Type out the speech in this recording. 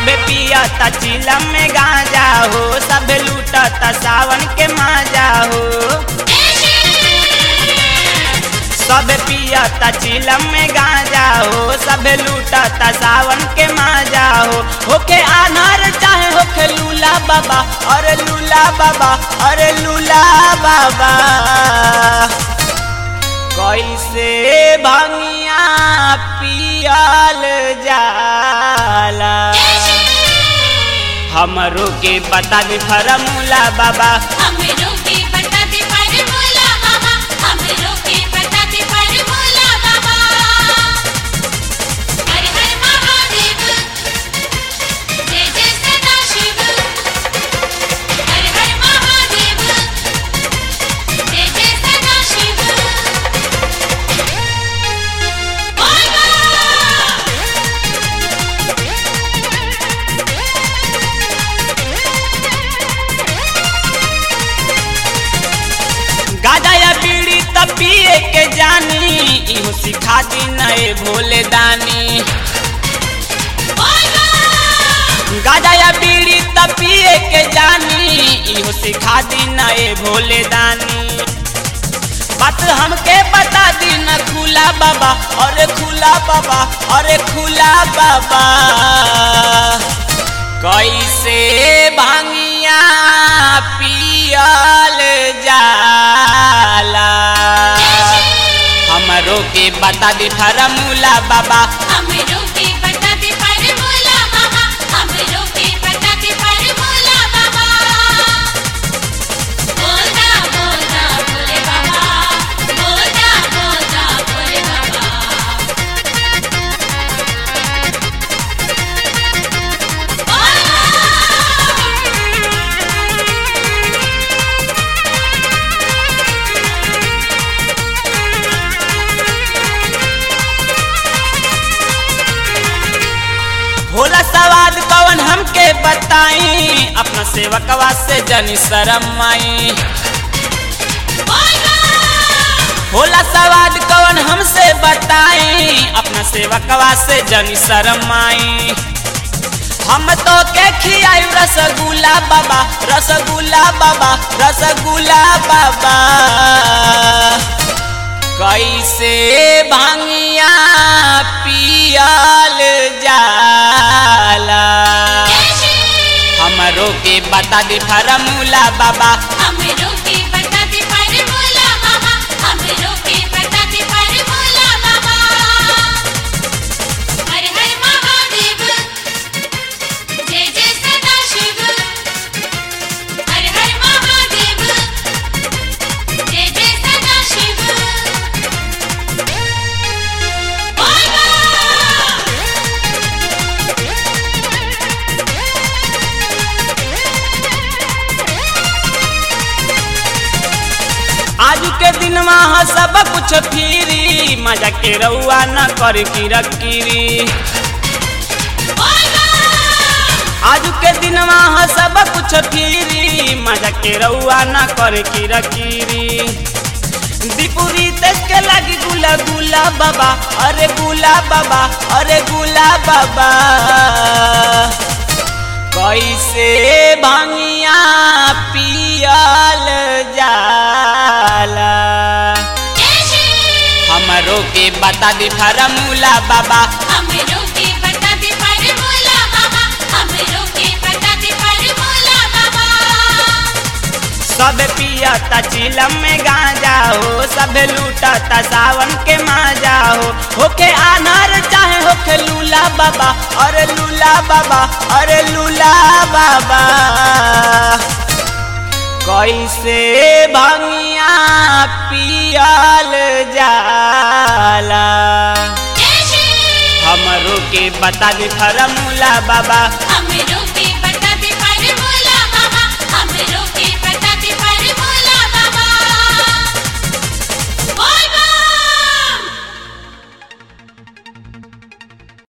सबे पियता चिलम में गांजा हो सबे लूटता सावन के माजा हो सबे पियता चिलम में गांजा हो सबे लूटता सावन के माजा हो होके अनार चाहे होके लूला बाबा अरे लूला बाबा अरे लूला बाबा कैसे भंगिया पियल जाला हमरो के बता दे फरमूला बाबा हमरो के बता दे फॉर्मूला बाबा हमरो के बता दे फॉर्मूला बाबा हर हर महादेव जय जय सदा शिव हर हर महादेव जय जय सदा शिव बोल गाजा या बीड़ी तब पिए के जानी इहो सिखा दी नए भोले दानी गाजा या बीड़ी तब पिए के जानी इहो सिखा दी नए भोले दानी बात हमके बता दी न खुला बाबा अरे खुला बाबा अरे खुला बाबा कैसे भांगिया पियल जाला हमरो के बता दी फरमूला बाबा हमरो के बता दे फॉर्मूला बाबा हमरो के बता दे फॉर्मूला बाबा बोलना बोलना बोले बाबा बोलना बोलना बोले बाबा होला सवाद कवन हमके बताई अपना सेवकवा से जनी शरम माई होला सवाद कवन हमसे बताई अपना सेवकवा से जनी शरम माई हम तो के खियाई रसगुल्ला बाबा रसगुल्ला बाबा रसगुल्ला बाबा कैसे भांगिया पियल जाला हमरो के बता दे फरमूला बाबा हमरो के बता दे फॉर्मूला बाबा हमरो के बता दे फॉर्मूला बाबा हर हर महादेव जय जय सदा शिव हर हर महादेव जय जय सदा शिव बोल आज के दिन वहाँ सब कुछ फिरी मजा के रउआ न कर की रकीरी आज के दिन वहाँ सब कुछ फिरी मजा के रउआ न कर की रकीरी दीपुरी तेज के लगी गुला गुला बाबा अरे गुला बाबा अरे गुला बाबा कैसे भांगिया पियल जाला हमरो के बता दे फरमूला बाबा हमरो के बता दे फॉर्मूला बाबा हमरो के बता दे फॉर्मूला बाबा सब पियता चिलम में गांजा हो सब लूटता सावन के माजा हो होके अनार चाहे होके लूला बाबा अरे लूला बाबा अरे लूला बाबा कैसे भंगिया पियल जाला हमरो के बता दे फरमूला बाबा हमरो